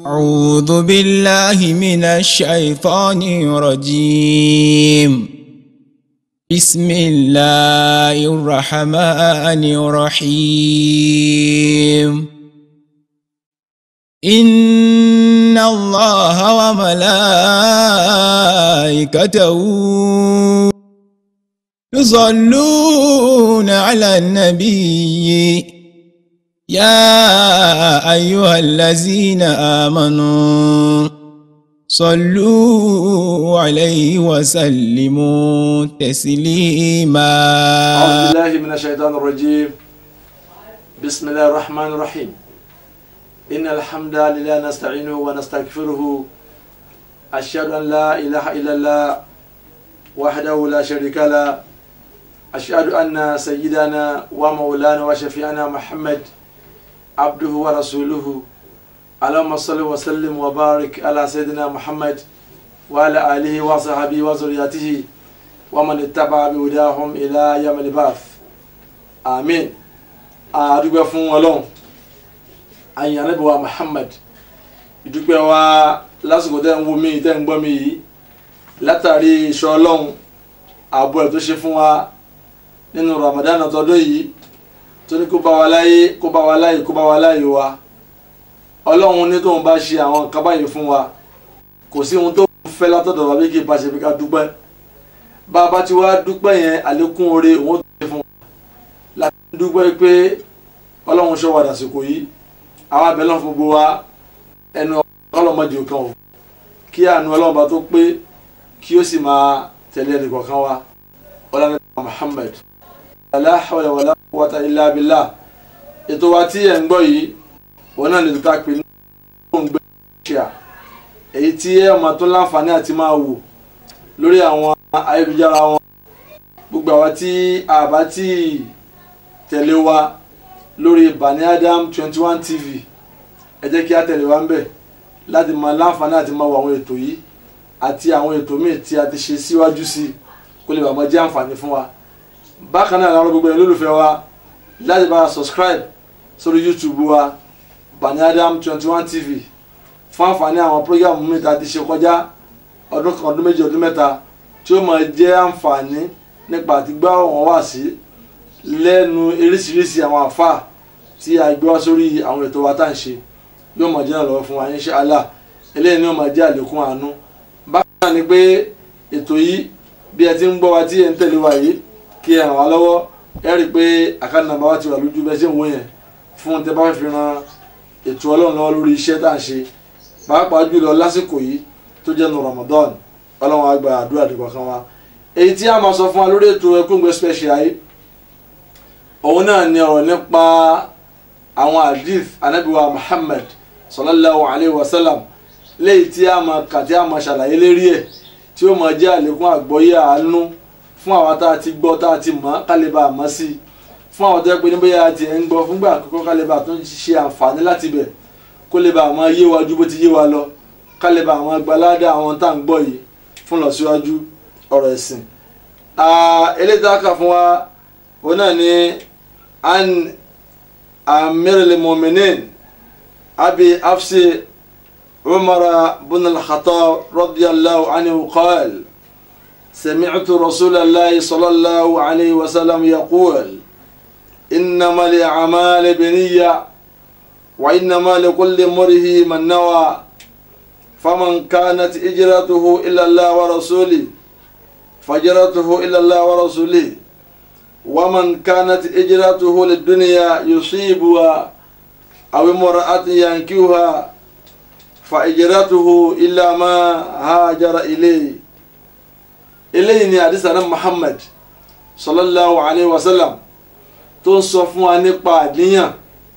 أعوذ بالله من الشيطان الرجيم بسم الله الرحمن الرحيم إن الله وملائكته يصلون على النبي يا أيها الذين آمنوا صلوا عليه وسلموا تسليما أعوذ بالله من الشيطان الرجيم بسم الله الرحمن الرحيم إن الحمد لله نستعينه ونستغفره أشهد أن لا إله إلا الله وحده لا شريك له أشهد أن سيدنا ومولانا وشفيعنا محمد عبده ورسوله اللهم صل وسلم وبارك على سيدنا محمد وعلى آله وصحبه وذريته ومن اتبع بهداهم إلى يوم البعث آمين adúpẹ́ fún Ọlọ́run àyìn anábìwá Muhammad ìdúpẹ́ wa lásìkò tẹ́ ń wo mí tẹ́ ń gbọ́ mi yìí látàrí ìṣọ́ Ọlọ́run ààbò ẹ̀ tó ṣe fún wa nínú Ramadan tọdún yìí tó ní kó bá wa láyé kó bá wa láyé kó bá wa láyé wa Ọlọ́run ní tóun bá ṣe àwọn nǹkan báyìí fún wa kò sí ohun tó fẹ́ látọ̀dọ̀ wa bí kì í bá ṣe fi ká dúpẹ́ bá a bá ti wá dúpẹ́ yẹn àlékún oore òun tó ṣe fún wa láti dúpẹ́ pé Ọlọ́run ṣọ́ wa dàsìkò yìí àwọn abẹ́lẹ́ fún gbogbo wa ẹnu ọlọ́mọdé kan o kí àánú Ọlọ́run bá tó pé kí ó sì máa tẹ̀lé ẹnì kọ̀ọ̀kan wa ọlọ́run Muhammad la hawla wala quwwata illa billah ètò wa tí ẹ̀ ń gbọ́ yìí òun náà lè tó ká pé ní òun gbé ṣíà èyí tí ẹ ọmọ tó láǹfààní àti máa wò lórí àwọn ayélujára wọn gbogbo àwa tí a bá tí tẹ̀lé wa lórí Bani Adam twenty one tv ẹ jẹ́ kí a tẹ̀lé wa ń bẹ̀ láti máa láǹfààní àti máa wo àwọn ètò yìí àti àwọn ètò míì tí a ti ṣe síwájú sí kó lè bá máa jẹ́ àǹfààní fún wa bákan náà làwọn gbogbo yẹn lólùfẹ́ wa láti bá a subscribe sórí youtube wa Bani Adam twenty one tv fún àǹfààní àwọn program mi ta ti ṣe kọjá ọdún kan ọdún méjì ọdún mẹ́ta tí ó máa jẹ́ àǹfààní nípa àti gbá wọn wá sí lẹ́nu eríṣiríṣi àwọn àfà tí a gbé wá sórí àwọn ètò wa tá à ń ṣe yóò máa jẹ́ ìrànlọ́wọ́ fún wa insha Allah eléyìí ni yóò máa jẹ́ àlékún àánú bákan náà ni pé ètò yìí bí ẹ ti ń gbọ́ wa tí ẹ ń tẹ̀lé wa yìí kí ẹ ràn wá lọ́wọ́ ẹ rí i pé àkáǹtì nàmbà wa ti wà lójú bẹ́ẹ̀ ṣe ń wò yẹn fún tẹ bá fẹ́ fi ran ètò ọlọ́run lọ́wọ́ lórí iṣẹ́ tá à ń ṣe pàápàá jùlọ lásìkò yìí tó jẹ́ nu Ramadan ọlọ́run á gba àdúrà dìgbà kan wa èyí tí a máa sọ fún wa lórí ètò Ẹkúngbẹ́ special yìí òun náà ni ọ̀rọ̀ nípa àwọn hadith anabiwa Muhammad sallallahu alayhi wa sallam léyìí tí a máa kà tí a máa ṣàlàyé lérí ẹ̀ tí ó máa jẹ́ àlékún àgbọ́yé àánú fún àwọn tá a ti gbọ́ tá a ti mọ̀ kálíbà àmọ́ sí i fún àwọn tó yẹ pé ní bóyá a ti ẹ̀ ń gbọ́ fúngbà àkọ́kọ́ kálíbà tó ń ṣe àǹfààní láti bẹ̀ kó lè bá àwọn yé wa ju bó ti yé wa lọ kálíbà àwọn gbaládà àwọn tá à ń gbọ́ yìí fún lọ síwájú ọ̀rọ̀ ẹ̀sìn. eléyìí tá a kà fún wa òun náà ni an amiril mu'minin abi afsi umar bin al-khattab radiyallahu anhu qala سمعت رسول الله صلى الله عليه وسلم يقول إنما الأعمال بنية وإنما لكل امرئ من نوى فمن كانت هجرته إلى الله ورسوله فهجرته إلى الله ورسوله ومن كانت هجرته للدنيا يصيبها أو امرأة ينكوها فهجرته إلى ما هاجر إليه eléyìí ni àdìsá náà Muhammad sallallahu alayhi wa sallam tó ń sọ fún wa nípa àníyàn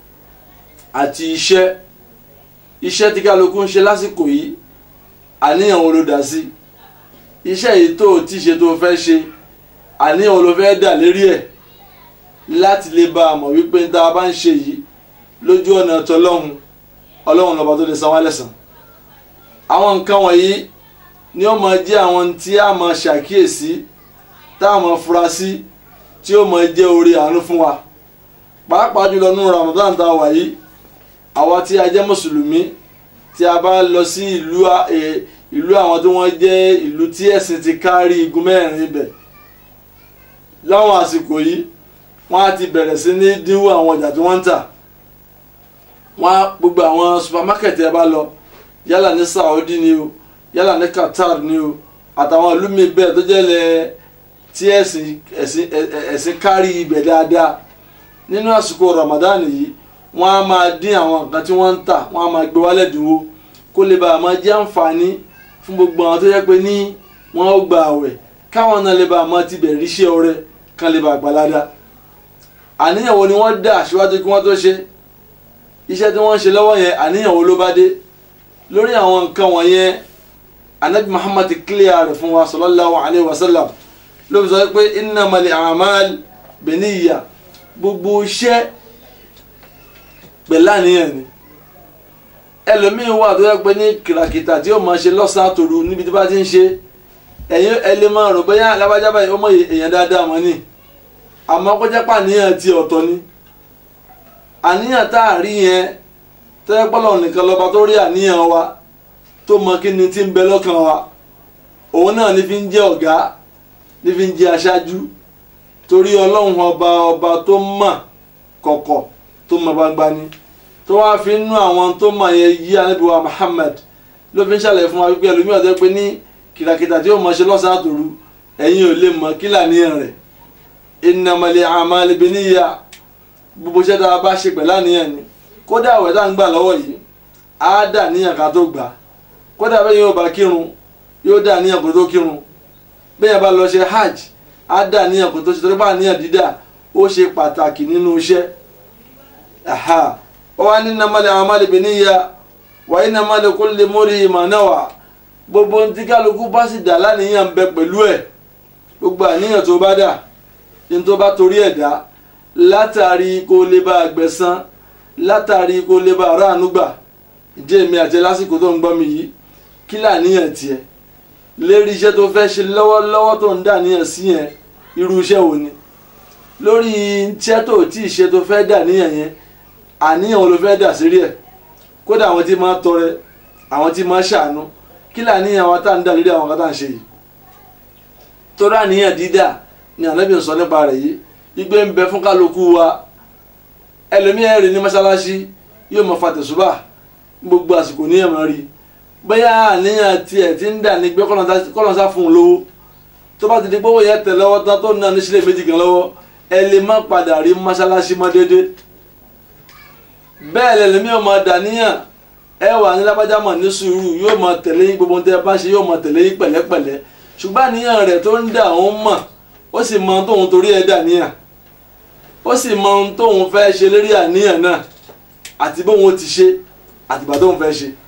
àti iṣẹ́ iṣẹ́ tí kálukú ń ṣe lásìkò yìí àníyàn wo ló dá sí iṣẹ́ yìí tó o ti ṣe tó o fẹ́ ṣe àníyàn wo ló fẹ́ dà lérí ẹ̀ láti lè bá a mọ̀ wípé tá a bá ń ṣe yìí lójú ọ̀nà tọlọ́hun ọlọ́run lọ́ba tó lè san wá lẹ́san àwọn nǹkan wọ̀nyí ni ó máa jẹ́ àwọn tí a máa ṣàkíyèsí tá a máa fura sí tí ó máa jẹ́ orí àánú fún wa pàápàá jùlọ nínú Ramadan tá a wà yìí àwa tí a jẹ́ mùsùlùmí tí a bá lọ sí ìlú a- eh, ìlú àwọn tí wọ́n jẹ́ ìlú tí ẹ̀sìn ti kárí igun mẹ́rin ibẹ̀ láwọn àsìkò yìí wọ́n á ti bẹ̀rẹ̀ sí ní dínwó àwọn ọjà tí wọ́n ń tà wọ́n á gbogbo àwọn supermarket ẹ bá lọ yálà ní Saudi ni o yálà ní Qatar ni o àtàwọn ìlú mi bẹ́ẹ̀ tó jẹ́ lẹ̀ tí ẹ̀sìn ẹ̀sìn ẹ̀- ẹ̀- ẹ̀sìn kárí ibẹ̀ dáadáa nínú àsìkò Ramadan yìí wọ́n á máa dín àwọn nǹkan tí wọ́n ń tà wọ́n á máa gbé wálẹ̀ dínwó kó lè bàa máa jẹ́ àǹfààní fún gbogbo àwọn tó yẹ pé ní wọ́n ó gba àwẹ̀ káwọn náà lè bàa máa ti bẹ̀rẹ̀ iṣẹ́ ọrẹ kan lè bàa gbalada àníyàn wo ni wọ́n dà síwájú kí wọ́n tó ṣe iṣẹ́ tí wọ́n ń ṣe lọ́wọ́ yẹn àníyàn wo ló bá dé lórí àwọn nǹkan wọ̀nyẹn anabi muhammad clear rẹ̀ fún wa sallallahu alayhi wa sallam ló fi sọ pé innamal a'mal binniya gbogbo iṣẹ́ pẹ̀lú àníyàn ni ẹlòmíín wà tó yẹ pé ní kìràkìtà tí ó máa ṣe lọ́sàn-án tòru níbi tí bá ti ń ṣe ẹ̀yin ẹ lè máa rò bóyá alábàjá báyìí ó mọ èèyàn dáadáa mọ́ ni àmọ́ kó jẹ́ pé àníyàn ti ọ̀tọ̀ ni àníyàn tá a rí yẹn tó yẹ pé Ọlọ́run nìkan lọ́ba tó rí àníyàn wa tó mọ kí ni tí ń bẹ lọ́kàn wa òun náà ní fi ń jẹ́ ọ̀gá ní fi ń jẹ́ aṣáájú torí Ọlọ́run ọba ọba tó mọ̀ kọ̀kọ̀ tó mọ̀ gbangba ni tó wá fi ń nú àwọn tó mọ̀ yẹn yí anábìwá Muhammad ló fi ń ṣàlàyé fún wa wípé ẹlòmíràn tó yẹ pé ní kìràkìtà tí ó mọ̀ ṣe lọ́sàn-án àtòru ẹ̀yin ò lè mọ̀ kí làníyàn rẹ̀ innamal a'malu binniya gbogbo iṣẹ́ tá a bá ṣe pẹ̀lú àníyàn ni kódà àwẹ̀ tá à ń gbà lọ́wọ́ yìí á dà níyàn ká tó gbà kódà bẹ́ẹ̀ yóò bá kírun yóò dà níyàn kó tó kírun bẹ́ẹ̀ yẹn bá lọ ṣe hajj á dà níyàn kó tó ṣe torí bá níyàn dídà ó ṣe pàtàkì nínú iṣẹ́ aha ó wá ní innamal a'malu binniya wa innamal likulli imri'in ma nawa gbogbo ntí kálukú bá sì dà láníyàn bẹ pẹ̀lú ẹ̀ gbogbo àníyàn tó bá dà ní tó bá torí ẹ̀ dá látàrí kó lè bá àgbẹ̀sán látàrí kó lè bá aráàánú gbà ìjẹ́ èmi àti ẹ lásìkò tó ń gbọ́ mi yìí kí làníyàn tiẹ̀ lérí iṣẹ́ tó fẹ́ ṣe lọ́wọ́lọ́wọ́ tó ń dà níyàn sí yẹn irú iṣẹ́ wo ni lórí iṣẹ́ tó tí ì ṣe tó fẹ́ dà níyàn yẹn àníyàn wo ló fẹ́ dà sírí ẹ̀ kódà àwọn tí máa tọrẹ àwọn tí máa ṣàánú kí làníyàn wa tá à ń dà lórí àwọn kan tá à ń ṣe yìí torí àníyàn dídà ni ànábì ń sọ nípa rẹ̀ yìí igbe ń bẹ fún kálukú wa ẹlòmíyàn rìn ní mọ́ṣáláṣí yóò mọ fa tẹ̀sùbà gbogbo àsìkò ní ẹ̀mọ́ rí bóyá àníyàn tiẹ̀ ti ń dà ní gbé kọ́lọ́nsá fún un lówó tó bá ti di gbówó yẹn tẹ̀ lọ́wọ́ tán tó ná ní sílẹ̀ méjì kan lọ́wọ́ ẹ lè má padà rí mọ́ṣáláṣí mọ́ déédéé bẹ́ẹ̀ lẹ́lòmíyàn máa dà níyàn ẹ wà ní lábájá mọ̀ ní sùúrù yóò máa tẹ̀lé yín gbogbo tẹ́ ẹ bá ṣe yóò máa tẹ̀lé yín pẹ̀lẹ́pẹ̀lẹ́ ṣùgbọ́n àníyàn rẹ̀ tó ń dà òun mọ̀ ó sì mọ ohun tóun torí ẹ̀ dà níyàn ó sì mọ ohun tóun fẹ́ ṣe lérí àníyàn náà àti bóun ó ti ṣe àtìgbà tóun fẹ́ ṣe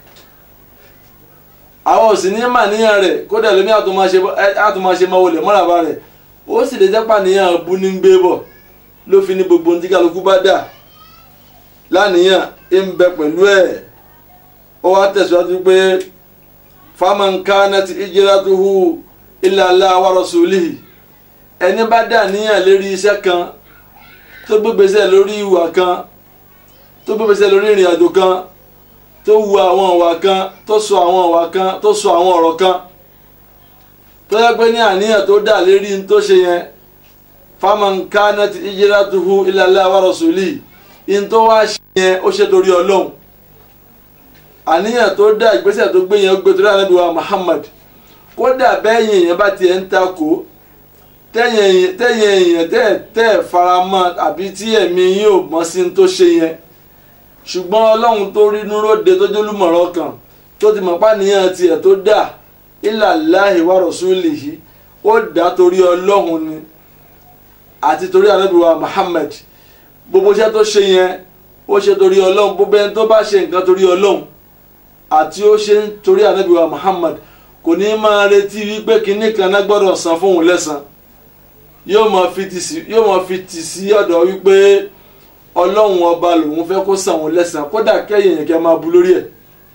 àwọn òsì ní mà níyàn rẹ̀ kódà lómi àtúmáṣe máa wọlé mọ́ràbá rẹ̀ ó sì lè jẹ́ pàníyàn bú ní gbé bọ̀ ló fi ní gbogbo ohun tí kálukú bá dà láníyàn ń bẹ pẹ̀lú ẹ̀ ó wá tẹ̀síwájú pé faman kanat hijratuhu ila Allah wa rasulihi ẹni bá dà níyàn lérí iṣẹ́ kan tó gbégbèsè lórí ìwà kan tó gbégbèsè lórí ìrìn àjò kan tó wu àwọn ìwà kan tó sọ àwọn ìwà kan tó sọ àwọn ọ̀rọ̀ kan tó yẹ pé ní àníyàn tó dà lérí ní tó ṣe yẹn faman kanat hijratuhu ila Allah wa rasulihi ní tó wá ṣe yẹn ó ṣe torí ọlọ́run àníyàn tó dá ìgbésẹ̀ tó gbé yẹn ó gbé torí ànábì wa Muhammad kódà bẹ́yìn yẹn bá tiẹ̀ ń takò tẹ́yìn èèyàn tẹ́ tẹ́ faramọ́ àbí tí ẹ̀mí yín ò mọ́ sí tó ṣe yẹn ṣùgbọ́n ọlọ́run tó rí núróde tó jólúmọ̀rọ̀ kan tó ti mọ̀ pàníyàn tiẹ̀ tó dà ila Allahi wa rasulihi ó dá torí ọlọ́run ni àti torí ànábì wa Muhammad gbogbo iṣẹ́ tó ṣe yẹn ó ṣe torí ọlọ́run gbogbo ẹni tó bá ṣe nǹkan torí ọlọ́run àti ó ṣe torí ànábì wa Muhammad kò ní máa retí wípé kinní kan náà gbọ́dọ̀ san fóun lẹ́san yóò máa fi tì sí yóò máa fi tì sí ọ̀dọ̀ wípé ọlọ́run ọba lòun fẹ́ kó san òun lẹ́san kódà kẹ́yìn yẹn kẹ́ máa bu lórí ẹ̀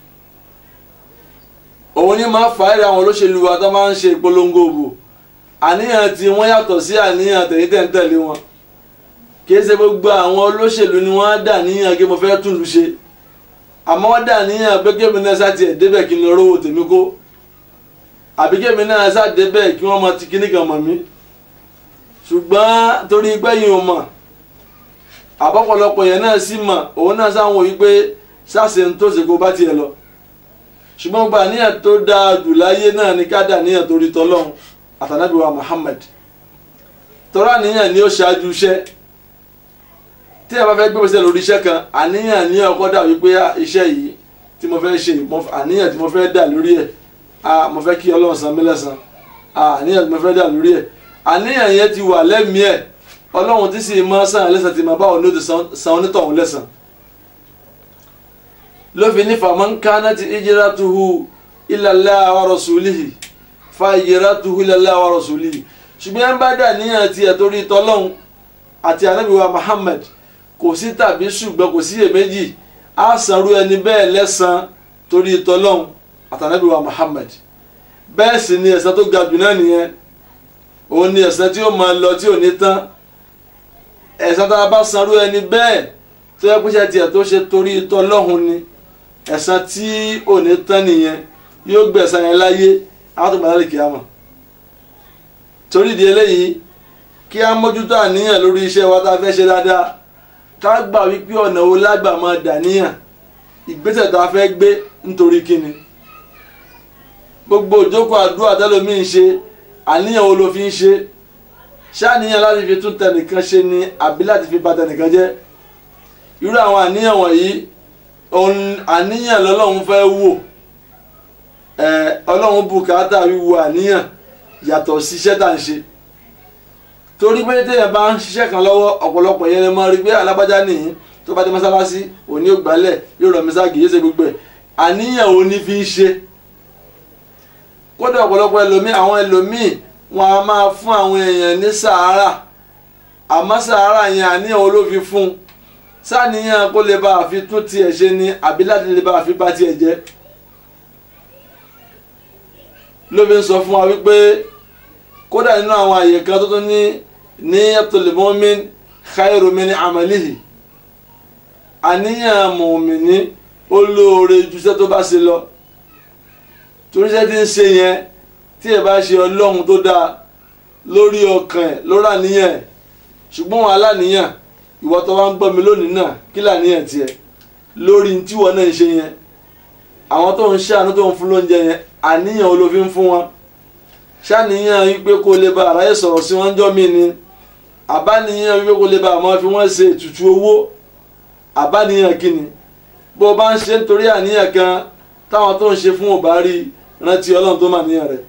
òun ni máa fà á rẹ àwọn olóṣèlú wa tó máa ń ṣe ìpolongo òbò àníyàn tí wọ́n yàtọ̀ sí àníyàn tẹ̀yìn tẹ̀ ń tẹ̀lé wọn kì í ṣe gbogbo àwọn olóṣèlú ni wọ́n á dà níyàn kí mo fẹ́ tún lu ṣe àmọ́ wọ́n dà níyàn pé kémi náà sá tiẹ̀ débẹ̀ kí n lọ rówó tèmi kó àbí kémi náà sá débẹ̀ kí wọ́n mọ ti kíní kan mọ̀ mí ṣùgbọ́n torí gbẹ̀yìn ò mọ̀ àbọ̀pọ̀lọpọ̀ yẹn náà sì mọ̀ òun náà sáwọn òyìn pé sáṣe ń tó ṣe kó bá tiẹ̀ lọ ṣùgbọ́n gba níyàn tó dáa jù láyé náà ní ká dà níyàn torí tọ́lọ́hún àtànábìwá Muhammad tọ́lá níyàn ni ó ṣáájú iṣẹ́ tí a bá fẹ́ gbé lórí iṣẹ́ kan àníyàn ní ọkọ dà wípé iṣẹ́ yìí tí mo fẹ́ ṣe àníyàn tí mo fẹ́ dà lórí ẹ̀ mo fẹ́ kí Ọlọ́run san mí lẹ́san àníyàn tí mo fẹ́ dà lórí ẹ̀ àníyàn yẹn ti wà lẹ́mìí ẹ̀ Ọlọ́run tí sì máa san lẹ́san tí máa bá òun ní o ti san onítọ̀hún lẹ́san. lófin ní faman kanati hijratuhu ila Allah wa rasulihi fa hijratuhu ila Allah wa rasulihi ṣùgbọ́n ẹ̀ ń bá dà níyàn tiẹ̀ torí tọ́lọ́hún àti anábìwá Muhammad kò sí tàbí ṣùgbọ́n kò sí iyèméjì á sanrú ẹni bẹ́ẹ̀ lẹ́san torí tọ́lọ́hún àtànábìwá Muhammad bẹ́ẹ̀ sì ni ẹ̀san tó ga jù náà nìyẹn òun ni ẹ̀san tí ó máa lọ tí ò ní tán ẹ̀san tá a bá sanrú ẹni bẹ́ẹ̀ tó yẹ kúṣẹ́ tiẹ̀ tó ṣe torí tọ́lọ́hún ni ẹ̀san tí ò ní tán nìyẹn yóò gbẹ̀san yẹn láyé àwọn tó gbàdá lè kí á mọ̀ torí ìdí eléyìí kí á mójútó àníyàn lórí iṣẹ́ wa tá a fẹ́ ṣe dáadáa ká gbà wípé ọ̀nà wo lágbà máa dàníyàn ìgbésẹ̀ tá a fẹ́ gbé nítorí kíni gbogbo ìjókòó àdúrà tẹ́lómi ń ṣe àníyàn wo ló fi ń ṣe ṣáàníyàn láti fi tún tẹnìkan ṣe ni àbí láti fi bà tẹnìkan jẹ́ irú àwọn àníyàn wọ̀nyí àníyàn lọ́lọ́run fẹ́ wò ọlọ́run bùkátà wíwo àníyàn yàtọ̀ sí iṣẹ́ tá à ń ṣe torí pé téèyàn bá ń ṣiṣẹ́ kan lọ́wọ́ ọ̀pọ̀lọpọ̀ yẹn lè mọ rí pé alábàjá nìyí tó bá dé mọ́sálásí òní ò gbálẹ̀ yóò rọ̀ mísáàgì yóò ṣe gbogbo ẹ̀ àníyàn òní fi ń ṣe kódà ọ̀pọ̀lọpọ̀ ẹlòmíì àwọn ẹlòmíì wọn a máa fún àwọn èèyàn ní sàárà àmọ́ sàárà yẹn àníyàn wo ló fi fún un sáníyàn kó lè bá àfi tún tiẹ̀ ṣe ni àbí láti lè bá àfi bá tiẹ̀ jẹ́ ló fi ń sọ fún wa wípé kódà nínú àwọn àyè kan tó tún ní niyatul mu'min khairu min amalihi àníyàn mùmíní ó lóore ju iṣẹ́ tó bá ṣe lọ torí iṣẹ́ tí ń ṣe yẹn tí ẹ bá ṣe ọlọ́run tó dáa lórí ọkàn ẹ̀ lórí àníyàn ẹ̀ ṣùgbọ́n wọn aláníyàn ìwọ tó bá ń gbọ́ mi lónìí náà kí làníyàn tiẹ̀ lórí tí wọn náà ń ṣe yẹn àwọn tó ń ṣàánú tó ń fún lóúnjẹ yẹn àníyàn olófin fún wọn ṣàníyàn wípé kó lè ba àráyè sọ̀rọ̀ sí wọn jọ́ mi ni àbáníyàn wípé kó lè ba àmọ́ fi wọ́n ṣe ètùtù owó àbáníyàn kíni bó o bá ń ṣe nítorí àníyàn kan táwọn tó ń ṣe fún ọba rí rántí ọlọ́run tó mà níyàn rẹ̀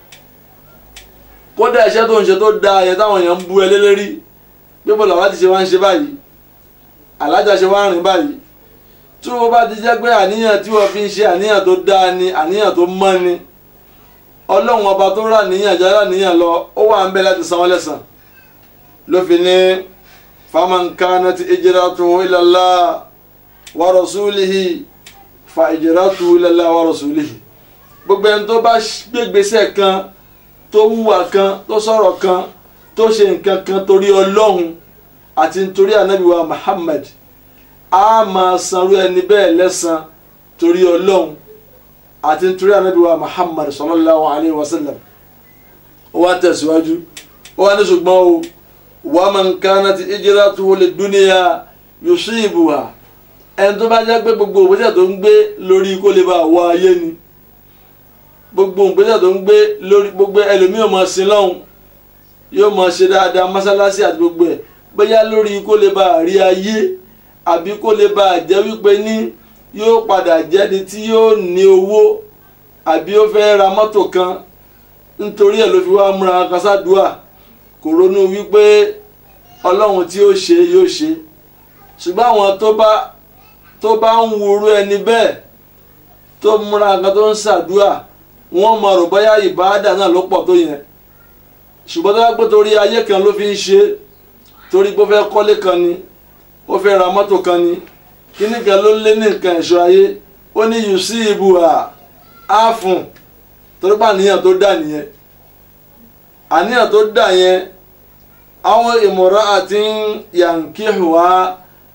kódà iṣẹ́ tó ń ṣe tó dáa yẹn táwọn èèyàn ń bú ẹ lélẹ́rí pé bọ́lá wa ti ṣe wá ń ṣe báyìí alájà ṣe wá ń rìn báyìí tí wọ́n bá ti jẹ́ pé àníyàn tí wọ́n fi ń ṣe àníyàn tó dáa ni àníyàn tó mọ́ ni ọlọ́run ọba tó rà níyàn jẹ́ rà níyàn lọ ó wà ń bẹ láti san wọ́n lẹ́san ló fi ní faman kanat hijratuhu ila Allah wa rasulihi fa hijratuhu ila Allah wa rasulihi gbogbo ẹni tó bá gbégbèsè kan tó wùwà kan tó sọ̀rọ̀ kan tó ṣe nǹkan kan torí ọlọ́run àti nítorí ànábìwá Muhammad a máa sanrú ẹni bẹ́ẹ̀ lẹ́san torí ọlọ́run àti nítorí ànábìwá Muhammad sallallahu alayhi wa sallam ó wá tẹ̀síwájú ó wá ní ṣùgbọ́n o wa man kanat hijratuhu lid-dunya yusibuha ẹni tó bá jẹ́ pé gbogbo ògbésẹ̀ tó ń gbé lórí kó lè bá wọ ayé ni gbogbo ògbésẹ̀ tó ń gbé lórí gbogbo ẹlòmíì ò máa sin lọ́hùn yóò máa ṣe dáadáa mọ́sálásí àti gbogbo ẹ̀ bóyá lórí kó lè bá rí ayé àbí kó lè bá jẹ́ wípé ní yóò padà jẹ́ni tí yóò ní owó àbí ó fẹ́ ra mọ́tò kan nítorí ẹ̀ ló fi wá múra kásádùá kò ronú wípé ọlọ́run tí ó ṣe yóò ṣe ṣùgbọ́n àwọn tó bá tó bá ń wúru ẹni bẹ́ẹ̀ tó múra kan tó ń ṣàdúà wọ́n mọ̀ rò bóyá ìbáàdà náà ló pọ̀ tó yẹn ṣùgbọ́n tó bá pé torí ayé kan ló fi ń ṣe torí pé ó fẹ́ kọ́lé kan ni ó fẹ́ ra mọ́tò kan ni kíní kan ló lé ní nǹkan ẹ̀ṣọ́ ayé ó ní yù sí ibù à á fún torí pé àníyàn tó dà nìyẹn àníyàn tó dà yẹn àwọn ìmọ̀ràn àti yànkíhùwà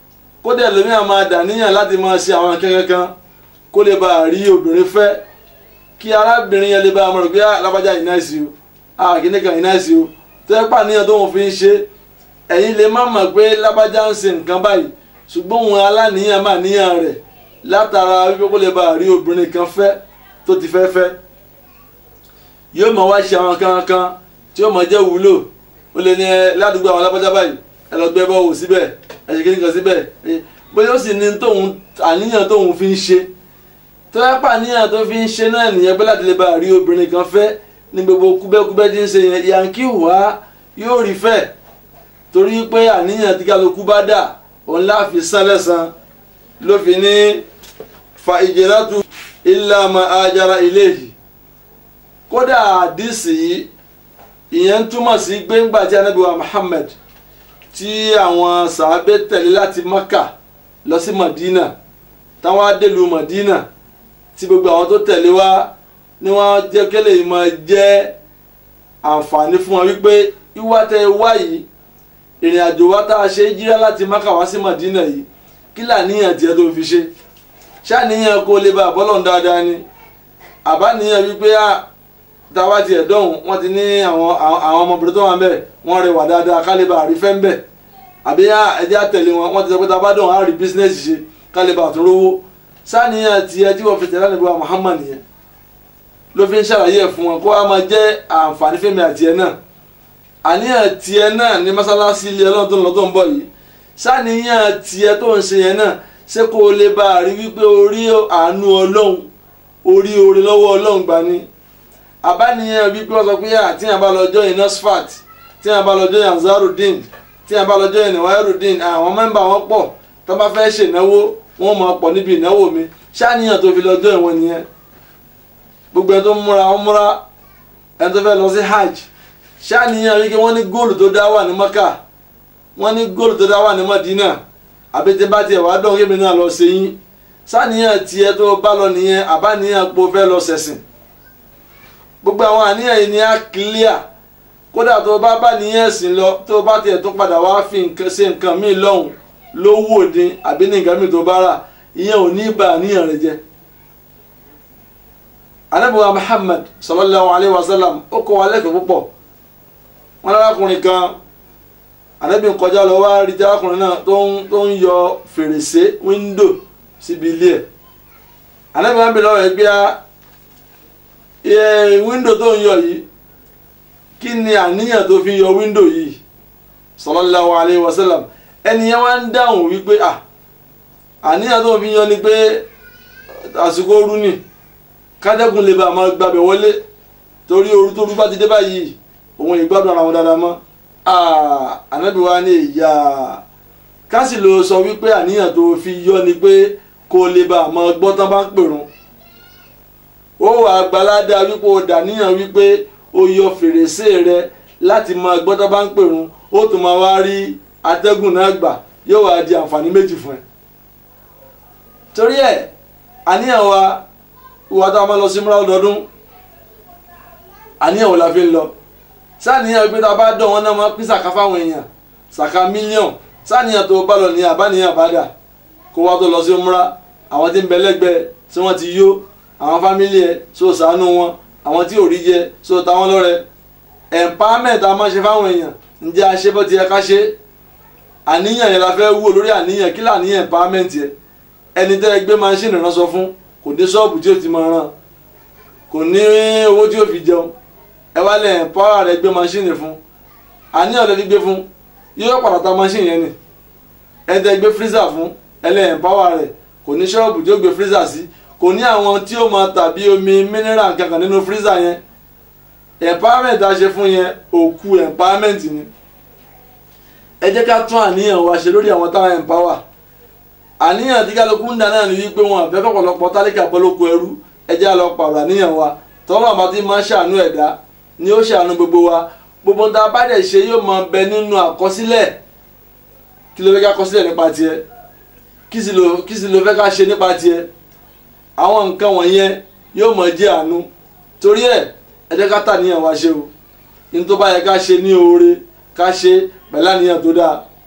kódà ẹlòmíràn máa dàníyàn láti máa ṣe àwọn kankan kan kó lè bá a rí obìnrin fẹ́ kí arábìnrin yẹn lè bá a mọ̀ pé alábàjá yìí náà sí o àkíní kan yìí náà sí o tó yẹ pàníyàn tó wọn fi ń ṣe ẹ̀yin lè má mọ̀ pé lábàjá ń ṣe nǹkan báyìí ṣùgbọ́n òun aláníyàn máa níyàn rẹ̀ látara wípé kó lè bá a rí obìnrin kan fẹ́ tó ti fẹ́ fẹ́ yóò máa wá ṣe àwọn kan kan tí yóò máa jẹ́ wúlò ó lè ní ẹ ládùúgbò àwọn alábàjá báyìí ẹ lọ gbé bọ́ọ̀wù síbẹ̀ ẹ ṣe kíní kan síbẹ̀ bóyá ó sì ní tóun àníyàn tóun fi ń ṣe tó yẹ pa àníyàn tó fi ń ṣe náà nìyẹn pé láti lè bá a rí obìnrin kan fẹ́ ní gbogbo kúbẹ́kúbẹ́ tí ń ṣe yẹn yankí wá yóò rí fẹ́ torí pé àníyàn tí kálukú bá dà òun láàfin sálẹ̀sán ló fi ní fa ìjẹ́látù illa ma ajara ilayhi kódà àdìsí yìí ìyẹn túmọ̀ sí gbẹ́ngbà tí Ànábì wa Muhammad tí àwọn sàábé tẹ̀lé láti Maka lọ sí Madina táwọn adélu Madina tí gbogbo àwọn tó tẹ̀lé wá ni wọ́n jẹ́ kélé yìí máa jẹ́ àǹfààní fún wọn wípé wíwá tẹ wá yìí ìrìn àjò wa tá a ṣe jíra láti Maka wá sí Madina yìí kí làníyàn tiẹ̀ tó fi ṣe ṣàníyàn kó lè bá àbọ́lọ̀ dáadáa ni àbáníyàn wípé a táwa tiẹ̀ dọ̀hún wọ́n ti ní àwọn àwọn ọmọbìnrin tó wà ń bẹ̀ wọ́n rẹwà dáadáa ká lè bá àrífẹ́ ń bẹ̀ àbí ẹjẹ́ àtẹ̀lé wọn wọ́n ti sọ pé táwa dọ̀hún á rí bísínẹ́sì ṣe ká lè bá àtún rówó ṣàníyàn tiẹ̀ tí wọ́n fi tẹ̀lé àníbọ̀ Muhammad yẹn ló fi ń ṣàlàyé ẹ̀ fún wọn kó wá máa jẹ́ àǹfààní fẹ́mi àti ẹ̀ náà àníyàn tiẹ̀ náà ní mọ́sálásí ilé ọlọ́run tó ń lọ tó ń bọ̀ yìí ṣàníyàn tiẹ̀ tó ń ṣe yẹn náà ṣé kó o lè bá a rí wípé orí àánú ọlọ́run orí oore lọ́wọ́ ọlọ́run gbà ni àbáníyàn wípé wọ́n sọ pé àti yàn bá lọ́jọ́ yìí nursefat tí yàn bá lọ́jọ́ yìí anzarudeen tí yàn bá lọ́jọ́ yìí niwairudeen àwọn mẹ́mbà wọn pọ̀ tó bá fẹ́ ṣènáwó wọn máa pọ̀ níbi ìnáwó mi ṣáàníyàn tó fi lọ́jọ́ ìwọ̀n nìyẹn gbogbo ẹni tó ń múra wọn múra ẹni tó fẹ́ lọ sí hajj ṣáàníyàn wípé wọ́n ní góòlù tó dá wà ní maka wọ́n ní góòlù tó dá wà ní madina àbí tí bá tiẹ̀ wá dán kébì náà lọ sí yín sáníyàn tiẹ̀ tó bá lọ nìyẹn àbáníyàn pò fẹ́ lọ sẹ̀sìn gbogbo àwọn àníyàn yìí ni á clear kódà tó bá bá níyàn sìn lọ tó bá tiẹ̀ tún padà wá fi nǹkan ṣe nǹkan míì lọ́hùn lówó dín àbí ní nǹkan míì tó bá rà ìyẹn ò ní bà àníyàn rẹ jẹ́ anabiwa Muhammad sallallahu alayhi wa sallam ó kọ́ wa lẹ́kọ̀ọ́ púpọ̀ wọn lárakùnrin kan anabi kọjá lọ wá rí jákùnrin náà tó ń tó ń yọ fèrèsé wíńdò síbi ilé ẹ̀ anabi wọn bẹ lọ́wọ́ ẹ̀ gbé ẹ wíńdò tó ń yọ yìí kí ni àníyàn tó fi yọ wíńdò yìí sallallahu alayhi wa sallam ẹnìyẹn wá ń dáhùn wípé à àníyàn tó fi yọ ni pé àsìkò ooru ni kádẹ́kùn lè bá a máa gbàbẹ̀ wọlé torí ooru tó rú bá ti dé báyìí òun ìgbádùn ara wọn dáadáa mọ́ ànábì wa ní ìyá kásì ló sọ wípé àníyàn tó fi yọ ni pé kó lè bá a máa gbọ́ tán bá ń pèrún ó wà àgbàládá wípé ó dàníyàn wípé ó yọ fèrèsé rẹ láti máa gbọ́ tán bá ń pèrún ó tún máa wá rí atẹ́gùn náà gbà yóò wá di àǹfààní méjì fún ẹ torí ẹ àníyàn wa ìwà tá a máa lọ sí múra ọdọọdún àníyàn wo la fi ń lọ sáàníyàn pé tá a bá dán wọn náà máa pín sàká fáwọn èèyàn sàká mílíọ̀n sáàníyàn tó bá lọ ní àbáníyàn àbádà kó wá tó lọ sí múra àwọn tí ń bẹ lẹ́gbẹ̀ẹ́ tí wọ́n ti yó àwọn fámílì ẹ̀ so sàánú wọn àwọn tí ò rí jẹ so ta wọn lọ́rẹ empowerment a máa ṣe fáwọn èèyàn ǹjẹ́ a ṣe bó ti yẹ ká ṣe àníyàn yẹn la fẹ́ wò lórí àníyàn kí làníyàn empowerment yẹ ẹni tẹ́ ẹ gbé máṣíìnì ránṣọ fún kò dé ṣọ́ọ̀bù tí ó ti máa ràn kò ní owó tí ó fi jẹun ẹ wá lẹ pàwọ́ rẹ gbé maṣíìnì fún àníyàn lẹ fi gbé fún yóò padà ta maṣíìnì yẹn ni ẹ tẹ gbé freezer fún ẹ lẹ pàwọ́ rẹ kò ní ṣọ́ọ̀bù tí ó gbé freezer sí kò ní àwọn tí ó máa tàbí omi mineral kankan nínú freezer yẹn empowerment a ṣe fún yẹn òkú empowerment ni ẹ jẹ́ ká tún àníyàn wa ṣe lórí àwọn táwọn empower àníyàn tí kálukú ń dà náà ni wípé wọn àfẹ́ kọ̀pọ̀lọpọ̀ tálíkà bọ́lóko ẹrú ẹ jẹ́ àlọ́ pààrọ̀ àníyàn wa tọ́lọ́ àbá tí máa ń ṣàánú ẹ̀dá ni ó ṣàánú gbogbo wa gbogbo ń ta bá dẹ̀ ṣe yóò máa bẹ nínú àkọsílẹ̀ kí ló fẹ́ ká kọsílẹ̀ nípa tiẹ̀ kí sì ló kí sì ló fẹ́ ká ṣe nípa tiẹ̀ àwọn nǹkan wọ̀nyẹn yóò máa jẹ́ àánú torí ẹ̀ ẹ jẹ́ ká tàníyàn wa ṣe o ní tó bá yẹ ká ṣe ní oore ká ṣe pẹ̀lú àníyàn tó dáa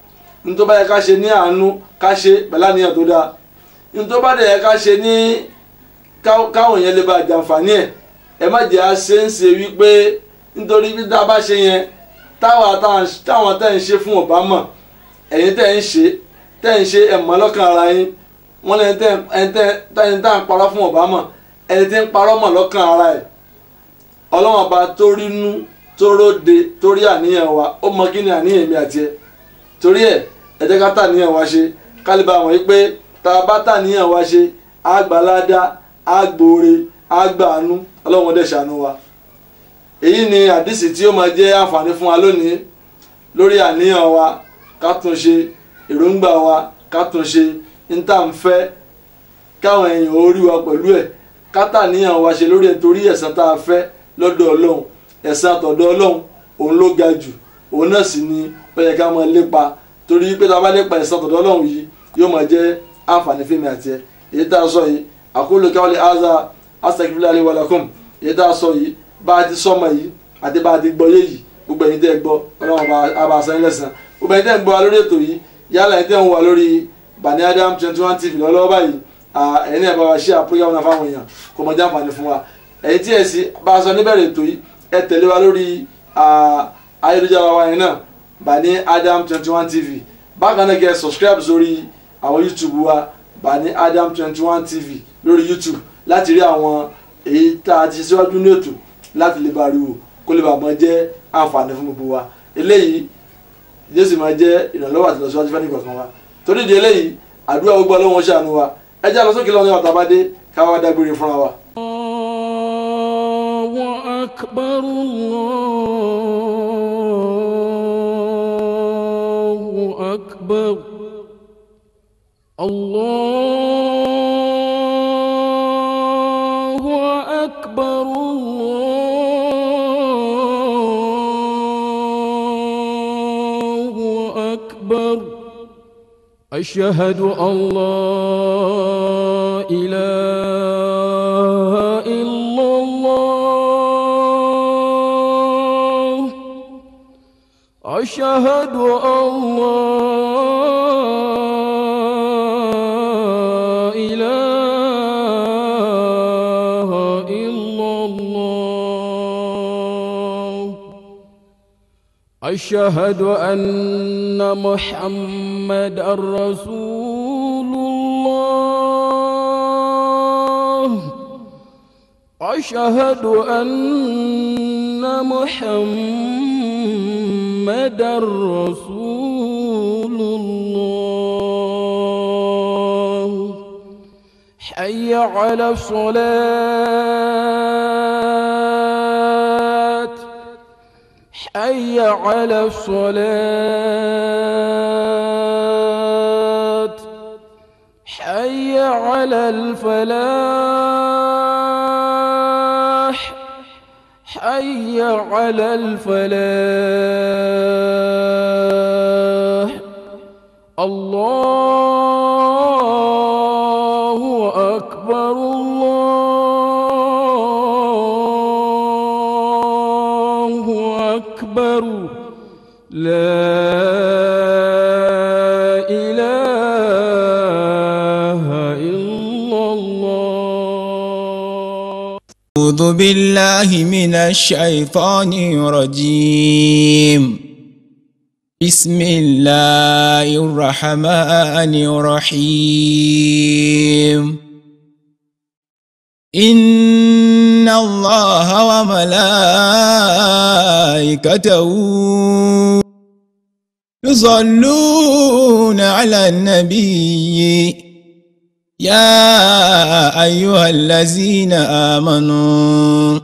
nítorí bá yẹ ká ṣe ní àánú ká ṣe pẹ̀lú àníyàn tó dáa nítorí bá dẹ̀ yẹ ká ṣe ní káwọn yẹn lè bá jàǹfààní ẹ̀ ẹ má jẹ́ à ṣe ń ṣe wípé nítorí bí tá a bá ṣe yẹn táwọn tẹ́ ń ṣe fún ọ̀bá mọ̀ ẹ̀yin tẹ́ ń ṣe tẹ́ ń ṣe ẹ̀mọ́ lọ́kàn ara yín wọ́n lẹ́yìn tẹ́ ń tá ń parọ́ fún ọ̀bá mọ̀ ẹni tí ń parọ́ mọ̀ lọ́kàn ara ẹ̀ ọlọ́wọ́n ọba tó rínú tó róde tó rí àníyàn wa ó mọ kí ni àníyàn mi àti ẹ torí ẹ ẹ jẹ́ ká tà níyàn wa ṣe kálíbà wọ̀n yí pé tá a bá tà níyàn wa ṣe àgbàládá àgbòore àgbàánú ọlọ́wọ́n dẹ̀ ṣàánú wa èyí ni àdìsí tí ó máa jẹ́ àǹfààní fún wa lónìí lórí àníyàn wa ká tún ṣe èròǹgbà wa ká tún ṣe níta ń fẹ́ káwọn èèyàn ó rí wa pẹ̀lú ẹ̀ ká tà níyàn wa ṣe lórí ẹ̀ torí ẹ̀san tá a fẹ́ lọ́dọ̀ ọlọ́run ẹ̀san àtọ̀dọ̀ ọlọ́run òun ló ga jù òun náà sì ni ó yẹ ká máa lépa torí pé tá a bá lépa ẹ̀san àtọ̀dọ̀ ọlọ́run yìí yóò máa jẹ́ àǹfààní fún mi àti ẹ̀ èyí tá a sọ yìí àkóló káwọlé aza astaghfirullahi li wa lakum èyí tá a sọ yìí bá a ti sọmọ yìí àti bá a ti gbọ́ yé yìí gbogbo ẹ̀yin tẹ́ ẹ gbọ́ ọlọ́run àbá àṣà lẹ́sàn gbogbo ẹ̀yin tẹ́ ẹ gbọ́ wa lórí ètò yìí yálà ẹ̀yin tẹ́ ń wà lórí Bani Adam twenty one tv lọ́wọ́ báyìí ẹ̀yin náà bá wa ṣe àpéyàwó náà fáwọn èèyàn kò mọ̀ jáǹfààní fún wa ẹ̀yin tí ẹ̀ sì bá a sọ níbẹ̀rẹ̀ ètò yìí ẹ tẹ̀lé wa lórí ayélujára wa yẹn náà Bani Adam twenty one tv bákan náà kẹ́ ẹ subscribe sórí àwọn youtube wa Bani Adam twenty one tv lórí youtube láti rí àwọn èyí tá a ti síwájú ní ètò láti lè bá rí wò kó lè bá mọ jẹ́ àǹfààní fún gbogbo wa eléyìí jésù máa jẹ́ ìrànlọ́wọ́ àti lọ́síwájú fẹ́ nìkan kan wa torí di eléyìí àdúrà gbogbo ọlọ́wọ́n ṣàánú wa ẹ jẹ́ àlọ́sókè lọ́wọ́ ní ọ̀tá bá dé káwá dágbére fúnra wa. الله أكبر الله أكبر الله أكبر الله أكبر أشهد أن لا إله إلا الله أشهد أن لا إله إلا الله أشهد أن محمد رسول الله أشهد أن محمد رسول الله حي على الصلاة حي على الصلاة حي على الفلاح حي على الفلاح الله أكبر الله أكبر لا إله إلا الله أعوذ بالله من الشيطان الرجيم بسم الله الرحمن الرحيم إن الله وملائكته يصلون على النبي يا أيها الذين آمنوا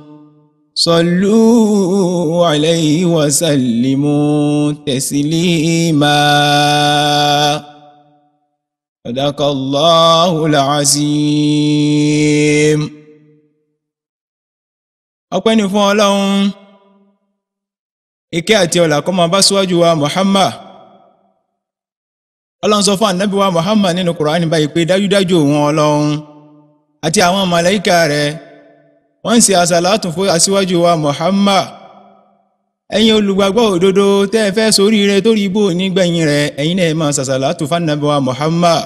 صلوا عليه وسلموا تسليما صدق الله العظيم ọpẹ́ ni fún ọlọ́run ìkẹ́ àti ọlà kó máa bá síwájú wa Muhammad ọlọ́run sọ fún ànábì wa Muhammad nínú Kùránì báyìí pé dájúdájú òun ọlọ́run àti àwọn màláíkà rẹ̀ wọ́n ń ṣe àsàlátù fún aṣíwájú wa Muhammad ẹ̀yin olùgbàgbọ́ òdodo tẹ́ ẹ fẹ́ ṣoríire tó rí bò nígbẹ̀yìn rẹ̀ ẹ̀yin náà ẹ máa ṣàṣàlátù fanabi wa Muhammad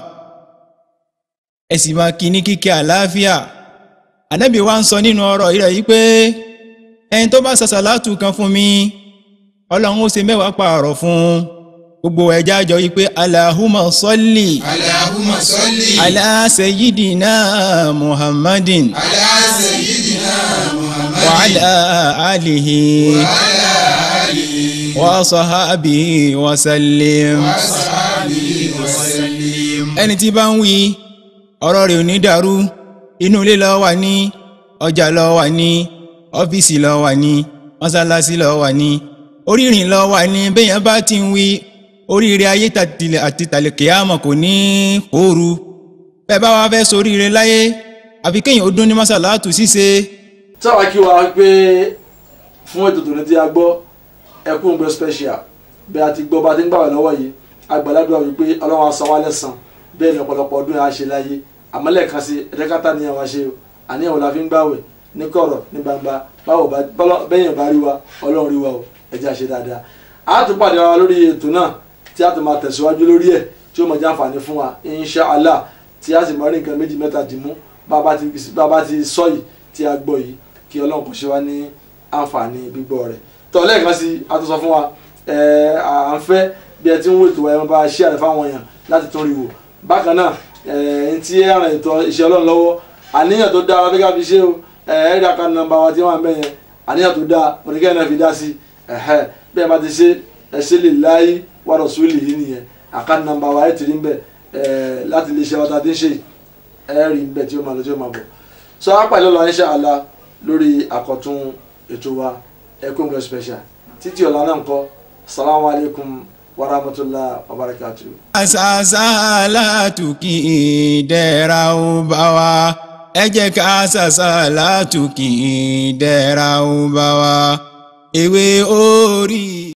ẹ sì máa kí ní kíkẹ́ àlàáfíà ànábì wa ń sọ nínú ọ̀rọ̀ rẹ̀ yìí pé ẹni tó bá ṣàṣàlátù kan fún mi ọlọ́run ó ṣe mẹ́wàá pààrọ̀ fún gbogbo ẹja jọ yìí pé Allahumma salli Allahumma salli ala sayyidina Muhammadin ala sayyidina Muhammad wa ala alihi ala alihi wa sahbihi wa sallim. wa sahbihi wa sallim. ẹni tí bá ń wí ọ̀rọ̀ rẹ̀ ò ní dàrú inú ilé ló wà ní ọjà ló wà ní ọ́fíìsì ló wà ní mọ́sálásí ló wà ní orírìn ló wà ní bẹ́yẹn bá ti ń wí oríire ayé tàtìlẹ̀ àti tàlẹ̀kẹ́yàmọ̀ kò ní kóoru bẹ́ẹ̀ bá wá fẹ́ soríire láyé àfi kéèyàn ó dún ní mọ́sálátù ṣíṣe táwa kí wa pé fún ètò tòní tí a gbọ́ ẹkún gbé special bí a ti gbọ́ bá a ti ń gbàwẹ̀ lọ́wọ́ yìí agbàládùn wípé ọlọ́run á san wá lẹ́san bẹ́ẹ̀ ni ọ̀pọ̀lọpọ̀ ọdún yà á ṣe láyé àmọ́ lẹ́ẹ̀kan sí ẹ̀ẹ́dẹ́kátà ni àwa ṣe o àníyàn wo la fi ń gbàwẹ̀ ní kọ̀rọ̀ ní gbangba báwo bá bẹ́yẹn bá rí wa ọlọ́run rí wa o ẹ jẹ́ a ṣe dáadáa a tún pàdé wa lórí ètò náà tí a tún máa tẹ̀síwájú lórí ẹ̀ tí ó mọ̀ jẹ́ àǹfààní fún wa inshàlá tí a sì máa rí nǹkan méjì mẹ́ta dì mú bá a bá ti sọ yìí tí a gbọ́ yìí kí ọlọ́run kò ṣe wá ní àǹfààní gbígbọ́ rẹ̀ tọ́ lẹ́ẹ̀kan sí a tún sọ fún wa ẹ̀ à ń fẹ́ bí ẹ ti ń wo ètò ẹ̀ bá ṣí àrẹ fáwọn èèyàn láti tún rí wò bákan náà ẹ̀ ń tí ẹ̀ ràn ètò iṣẹ́ ọlọ́run lọ́wọ́ àníyàn tó dáa fẹ́ ká fi ṣe o ẹ̀ ẹ̀ rí àkànnì nọ́mbà wa tí wọ́n à ń bẹ̀ yẹn àníyàn tó dáa oníkẹ́ náà fi dá sí ẹ̀hẹ́ bí ẹ bá ti ṣe ẹ ṣe lè láyé wa rasulihi yìí nìyẹn àkànnì nọ́mbà wa ẹ̀ ti rí ń bẹ̀ ẹ̀ láti lè ṣe ọ̀tá tí ń ṣe ẹ̀ rí ń bẹ̀ tí ó máa lọ tí ó máa bọ̀ sọ apàlẹ́ lọ insha Allah lórí àkọ́tún ètò wa ẹkún gbẹ special títí ọ̀la náà ń kọ́ salamu alaykum wa rahmatulah wa barakatuh. àṣàṣàlátù kì í dẹ́ra ó bá wa ẹ jẹ́ ká àṣàṣàlátù kì í dẹ́ra ó bá wa ewé orí.